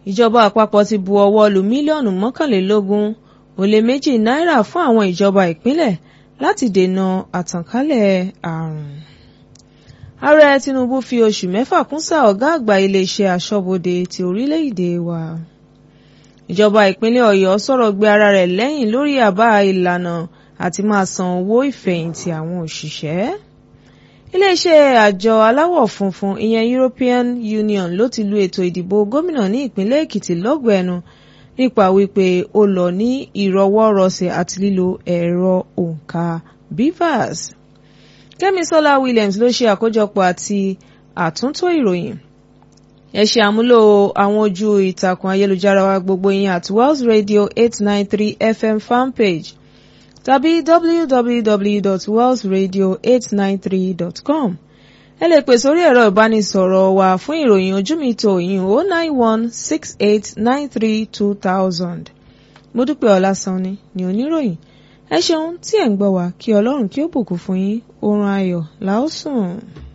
ìjọba àpapọ̀ ti bu ọwọ́ lu mílíọ̀nù mọ́kànlélógún ó lé méjì náírà fún àwọn ìjọba ìpínlẹ̀ láti dènà àtànkálẹ̀ àrùn. ààrẹ tinubu fi oṣù mẹ́fà kún sáà ọ̀gá àgbà iléeṣẹ́ aṣọ́bodè ti orílẹ̀-èdè wa. ìjọba ìpínlẹ̀ ọ̀yọ́ sọ̀rọ̀ gbé ara rẹ̀ lẹ́yìn lórí àbá ìlànà àti máa san owó ìfẹ̀yìntì àwọn òṣìṣẹ́. iléeṣẹ́ àjọ aláwọ̀ funfun ìyẹn European Union ló ti lu ètò ìdìbò gómìnà ní ìpínlẹ̀ èkìtì lọ́gọ̀ọ́ ẹnu nípa wípé ó lọ ní ìrọwọ́rọsẹ̀ àti lílo ẹ̀rọ òǹkà BVAS. Kẹ́misọ́lá Williams ló ṣe àkójọpọ̀ àti àtúntò ìròyìn. ẹ ṣe àmúlò àwọn ojú ìtàkùn ayélujára wa gbogbo yín at Wells Radio eight nine three FM fanpage tàbí www.wellsradio893.com. ẹ lè pè sórí ẹ̀rọ ìbánisọ̀rọ̀ wa fún ìròyìn ojú mi tó yín o nine one six eight nine three two thousand. Modúpẹ́ Ọlásànni ni oníròyìn ẹ ṣeun tí ẹ̀ ń gbọ́ wa kí Ọlọ́run kí ó bùkún fún yín oorun ayọ̀ la ó sùn.